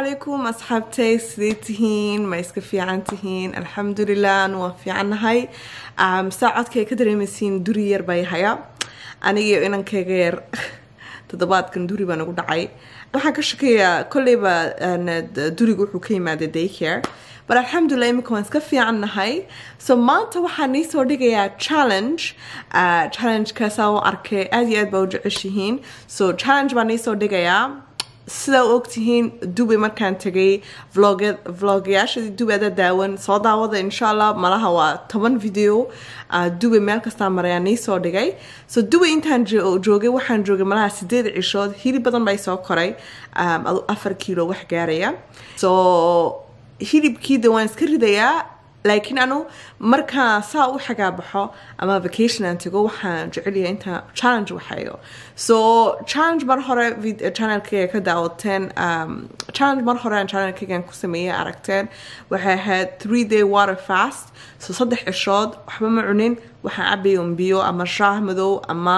calaykum asxaabtay sidee tihiin ma iska fiican tihiin alxamdulilah anu waan fiicannahay saa codkay ka dareemaysiin duri yar baa haya anigiyo inankayga yar toddobaadkan duri baa nagu dhacay waxaan ka shakeeyaa kolleyba duriga wuxuu ka yimaaday daycare but alxamdulilah imika waan iska fiicannahay so maanta waxaan nii soo dhigayaa challenge challengekaasaa u arkay aad iyo aad baa u jeceshihiin so challenge baan nii soo dhigayaa sidaa u ogtihiin dubay markaan tegay vlogyaashadii dubayada daawan soo daawada insha allah malaha waa toban video dubay meel kastaa marayaa nii soo dhigay so dubay intaan joogay waxaan joogay malaha sideed cishood hilib badan bay soo koray afar kilo wax gaaraya so hilibkiida waan iska ridayaa laakiin anu markaa saa u xagaa baxo ama vacation aan tago waxaan jecelyahay inta challenge waxayo so challenge mar hore channelkayga ka daawateen challenge mar hore aan channelkaygan ku sameeyay aragteen waxay ahayd three day water fast so saddex cishood waxba ma cunin waxaan cabayo biyo ama shaah madow ama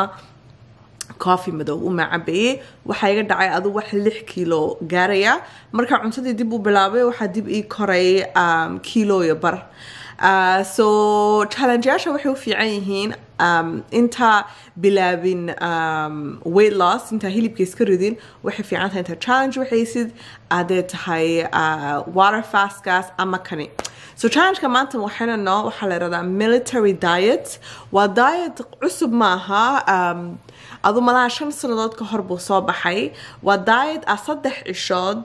coffee madow uma cabeeyey waxaa iga dhacay adu wax lix kilo gaaraya markaa cuntadii dib u bilaabay waxaa dib ii koray kiloyo bar so challengeyaasha waxay u fiican yihiin intaa bilaabin weight loss intaa hilibka iska ridin waxay fiican tahay intaa challenge waxaysid hadee tahay water fastkaas ama kani so challengeka maanta waxayna noo waxaa la yihahdaa military diet waa diet cusub maaha adu malaha shan sannadood ka hor buu soo baxay waa diet ah saddex cishood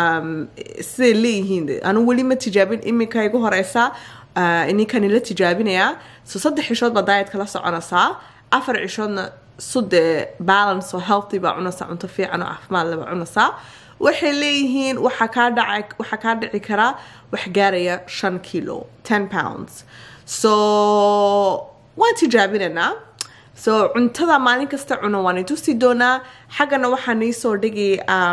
siday leeyihiin anu weli ma tijaabin iminka igu horeysa ininkan la tijaabinayaa so saddex cishood baa dietka la soconaysaa afar cishoodna sude balance oo healthy baa cunaysaa cunto fiican oo caafimaad leh baa cunaysaa waxay leeyihiin waxaa kaa dhaca waxaa kaa dhici karaa wax gaaraya shan kilo ten pounds so waan tijaabinaynaa so cuntada maalin kasta cuno waan itusi doonaa xaggana waxaa nii soo dhigi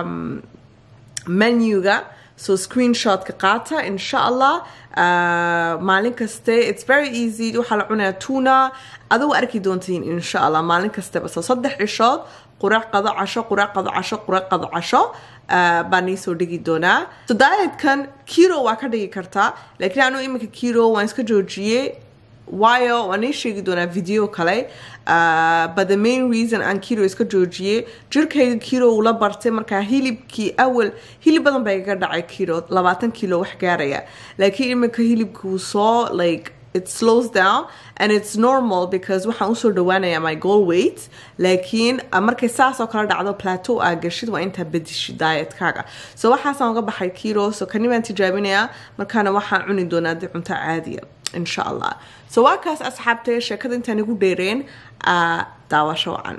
menuga so screenshotka qaata insha allah maalin kaste it's very easy waxaa la cunayaa tuna adigu arki doontiin insha allah maalin kastaba so saddex cishood qurac qado casho qurac qado casho qurac qado casho baa nii soo dhigi doonaa so dietkan kiro waa ka dhigi kartaa laakiin anu iminka kiro waan iska joojiyey waayo waan ii sheegi doonaa video kale but the main reason aan kiro iska joojiyey jirkayga kiro ula bartay markaa hilibkii awal hilib badan baa iga dhacay kiro labaatan kilo wax gaaraya laakiin iminka hilibkuu soo like it slows down and it's normal because waxaan usoo dhawaanaya my goal weight laakiin markay saas oo kala dhacdo plateau aa gashid waa intaa bedishid dietkaaga so waxaasaan uga baxay kiro so kani baan tijaabinayaa markaana waxaan cuni doonaa dee cunto caadiya insha allah so waa kaas asxaabtay sheekada intaan igu dheereen daawasho wacan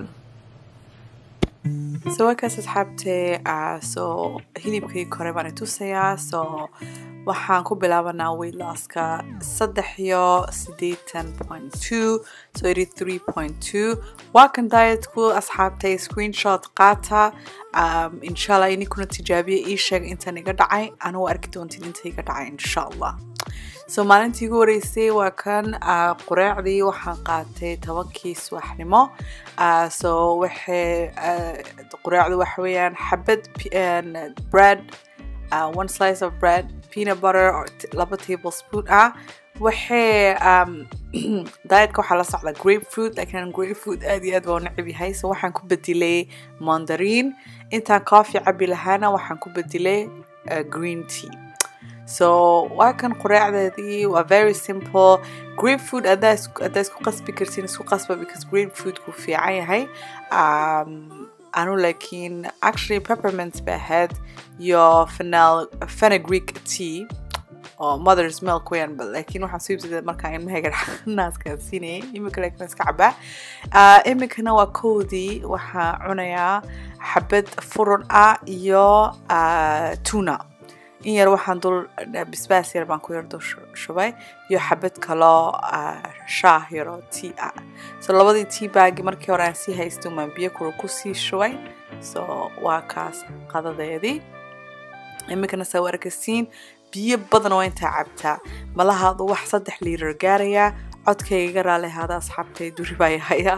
so waa kaas asxaabtee so hilibkii kore baan itusayaa so waxaan ku bilaabanaa weightlasska saddex iyo siddeetan point two so eighty three point two waa kan dietku asxaabtay screenshot qaata um, insha allah ininkuna tijaabiya ii sheega intaan iga dhacay anugu arki doontiin inta iga dhacay insha allah so maalintii ugu horeysay waa kan qureecdii waxaan qaatay tobankii subaxnimo so waxay qureecdu waxa weeyaan xabad bread one slice of bread peanut butter laba tablespoon ah waxay dietka waxaa la socda grapefruit laakiin grapefruit aad iyo aad baa u necab yahay so waxaan ku bedelay mandarin intaan coffee cabi lahaana waxaan ku bedelay green tea so waa kan qureecdeedii waa very simple grapefruit haddaa isku qasbi kartiin isku qasba because grapefruitku fiican yahay anu laakiin actually peppermint bay ahayd iyo fenel fenegreek tea oo mother's milk weyan laakiin waxaan soo ibsaday markaan ilmahayga naaskaan siinayay imika laakiin iska cabaa imikana waa koodii waxaa cunayaa xabad furun ah iyo tuna in yar waxaan dul bisbaas yar baan ku yar dul shubay iyo xabad kaloo shaah yaroo tea ah so labadii tea baagi markii hore aan sii haystay umaan biyo kula kusii shubay so waa kaas qadadeedii iminkana saa arkasiin biyo badan waa intaa cabtaa malahaadu wax saddex liirar gaarayaa codkayga raali ahaada asxaabtay duri baa hayaa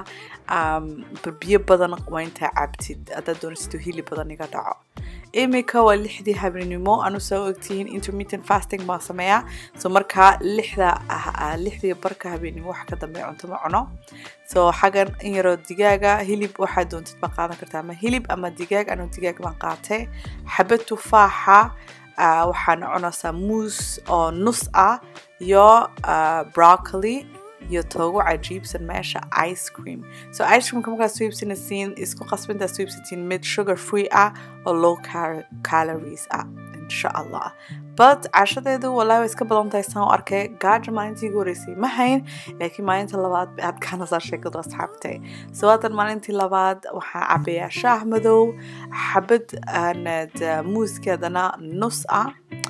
biyo badan waa intaa cabtid haddaad doonaysid hilib badan iga dhaco imika waa lixdii habeenimo anu soo ogtihiin intermittent fasting baan sameeyaa so markaa lixda lixdii barka habeenimo wax ka dambeeya cunto ma cuno so xaggan in yaroo digaaga hilib waxaad doontid baan qaadan kartaa ama hilib ama digaag anu digaag baan qaatay xabad tufaaxa waxaana cunaysaa muus oo nus ah iyo broccoli iyo toogo cajiibsan meesha ice cream so ice creamka markaad soo iibsanaysiin isku qasbintaad soo iibsatiin mid sugar free ah oo low calories ah insha allah but cashadeedu wallahi way iska badan tahay saan u arkay gaaja maalintii ugu horeysay ma hayn laakiin maalinta labaad aad kaanasaa sheekadu asxaabtay so haatan maalintii labaad waxaa cabayaa shaah madow xabad muuskeedana nus ah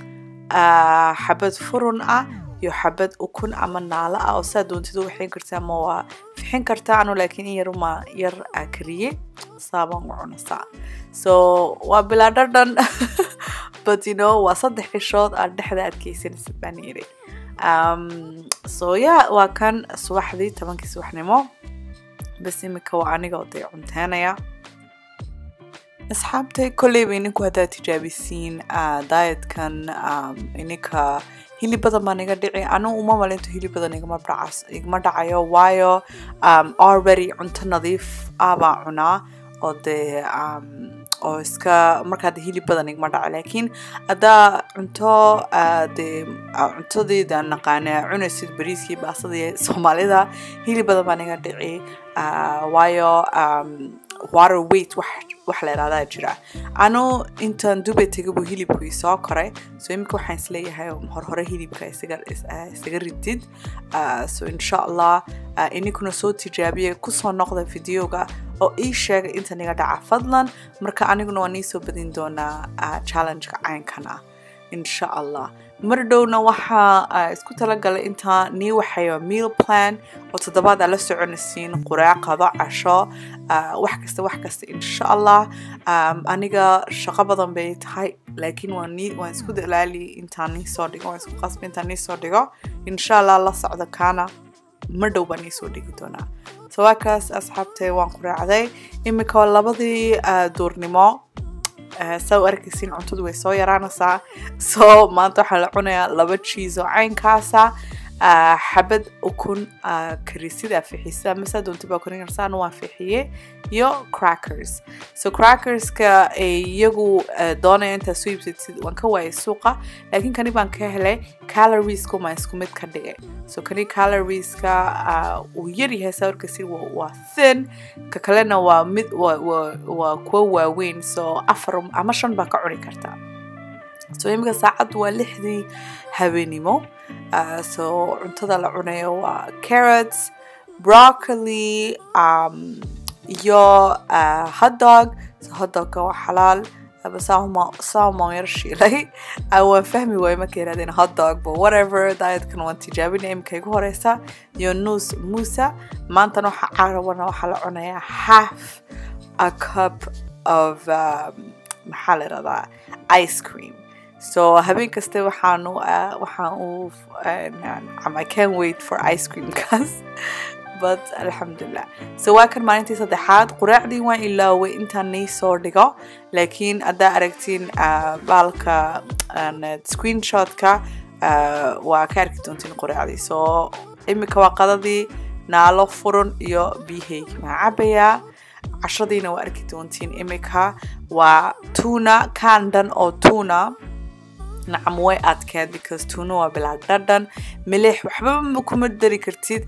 xabad furun ah iyo xabad ukun ama naalo ah oo saa doontid u waxin kartaa ama waa fixin kartaa anu laakiin in yaruma yar kariye saabaan u cunasaa so waa bilaa dhadhan but you know waa saddex cishood aad dhexda adkeysanaysid baan yidhi um, so yeah waa kan subaxdii tobankii subaxnimo bas imika waa aniga oo dee cunteenaya asxaabtay kolleyba ininku haddaad tijaabisiin dietkan um, ininka hilib badan baan iga dhici anu uma malinto hilib badan igama dhacas igama dhacayo waayo um, already cunto nadiif ah baan cunaa oo dee um, oo iska markaa de hilib badan igama dhaco laakiin haddaa cunto dee cuntadeeda naqaana cunaysid bariiskii baasadii soomaalida hilib badan baan iga dhici waayo um, water weight wax wax la yidhahdaa jira anu intaan dubay tegay buu hilibku isoo koray so iminka waxaan isleeyahay horhore hilibka isaga isaga ridid so insha allah ininkuna soo tijaabiya kusoo noqda videoga oo ii sheega inta niga dhaca fadlan marka aniguna waan iisoo badin doonaa challengeka caynkan ah insha allah mar dhowna waxaa isku talagalay intaa nii waxayo meal plan oo toddobaad aa la soconaysiin quraacado casho wax kasta wax kasta insha allah aniga shaqo badan bay tahay laakiin waan nii waan isku dalaali intaan nii soo dhigo waan isku qasbi intaan nii soo dhigo insha allah la socda kaana mar dhow baan nii soo dhigi doonaa so waa kaas asxaabtay waan quraacday imika waa labadii duurnimo saa u arkaysiin cuntadu way soo yaraanaysaa so maanta waxaa la cunayaa laba cheese oo caynkaasa xabad ukun karisida fixisa masaa doonta baa korin karsaana waan fixiye iyo crackers so crackerska iyagu doonaya intaa soo iibsatid waan ka waayay suuqa laakiin kani baan ka helay calorieska maa isku mid ka dhigay so kani calorieska uu yaryahay saa arkaysiin waa thin ka kalena waa mid waa kuwa waaweyn so afar ama shan baa ka cuni kartaa so imika saacaddu waa lixdii habeenimo so cuntada la cunayo waa carrots broccoli um, iyo uh, hotdog so hotdogka waa xalaal saama yar shiilay waan fahmi waayo marka yirahdeen hotdog but whatever dietkan waan tijaabina imika igu horeysa iyo nuus muusa maantana waxa carabana waxaa la cunayaa half a cup of um, maxaa la yirahdaa ice cream so habeen kaste waxaan waxaan u I can't wait for ice cream kaas but alxamdulilah so waa kan maalintii saddexaad quraacdii waan ilaaway intaan nii soo dhigo laakiin haddaa aragtiin baalka screenshotka waa ka arki doontiin quraacdii so imika waa qadadii naalo furun iyo bihaygi maa cabayaa cashadiina waa arki doontiin imika waa tuna kandan oo tuna nacam way adkeed because tuna waa bilaa dhadhan milix waxbaba kuma dari kartid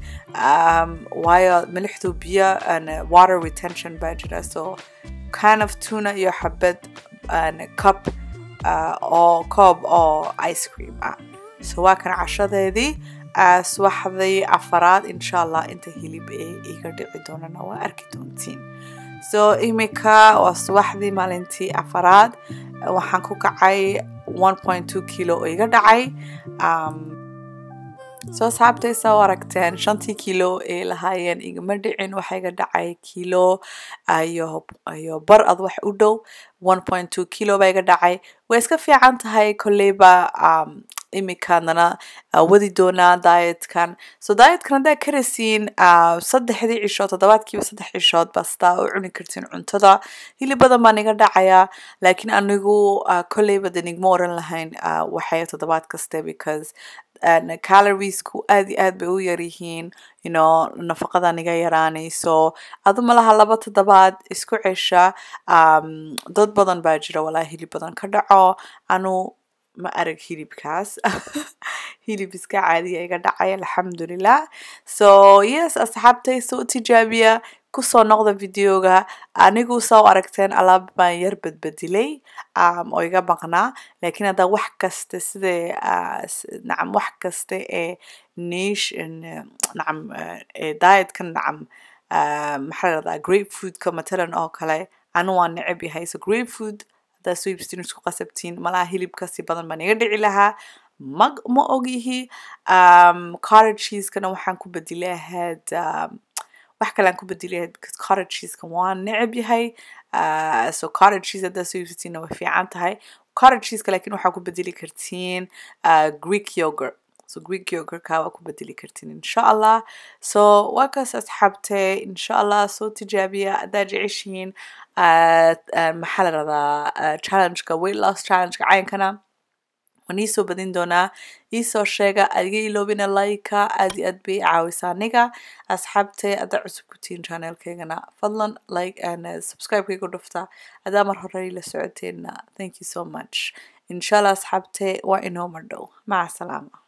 waayo milixdu biyo water retention baa jira so kind of tuna iyo xabad cup oo koob oo ice cream ah so waa kan cashadeedii subaxdii afaraad insha allah inta hilib ee iga dhici doonana waa arki doontiin so imika waa subaxdii maalintii afaraad waxaan ku kacay 1.2 kilo oo iga dhacay soo saabtay soo aragteen shantii kilo ay lahaayeen igama dhicin waxa iga dhacay kilo iyo bar ad wax u dhow 1.2 kilo baa iga dhacay way iska fiican tahay kolleyba imikaadana wadi doonaa dietkan so dietkan haddaa karasiin saddexdii cishood toddobaadkiiba saddex cishood bastaa u cuni kartiin cuntada hilib badan baan iga dhacaya laakiin anigu kolleyba dan igma oran lahayn waxay toddobaad kaste because caloriesku aad iyo aad bay u yaryihiin you know nafaqadan iga yaraanayso adu malaha laba toddobaad isku cesha dad badan baa jira walaa hilib badan ka dhaco anu ma arag hilibkaas hilib iska caadiya iga dhacay alxamdulilah so yes asxaabtay soo tijaabiya kusoo noqda videoga anigu saa u aragteen alaab baan yar badbedilay oo iga baqnaa laakiin haddaa wax kasta sida nacam wax kasta ee nish nacam dietkan nacam maxaa la dhahdaa grapefruitka matalan oo kale anu waan neceb yahay so grapefruit haddaa soo iibsatiin isku qasabtiin malaha hilibkasi badan baan iga dhici lahaa ma ma ogyihi cottage cheeskana waxaan ku bedilay ahayd wax kale aan ku bedilay because cottage cheesekan waan neceb yahay so cottage cheese haddaa soo iibsatiinna way fiican tahay cottage cheeseka laakiin waxaa ku bedeli kartiin greek yogurt so greek yogurtka waa ku bedeli kartiin insha allah so waa kaas asxaabtee insha allah soo tijaabiya haddaa jeceshihiin maxaa la radaa challengeka weight loss challengeka caynkana waan iisoo badin doonaa iisoo sheega adiga iloobina like-ka aad iyo aad bay caawisa aniga asxaabtee haddaa cusub ku tihiin channelkaygana fadlan like and subscribe-kaygu dhufta haddaa mar horey la socoteenna thank you so much insha allah asxaabtee waa inoo mar dhow maca salaama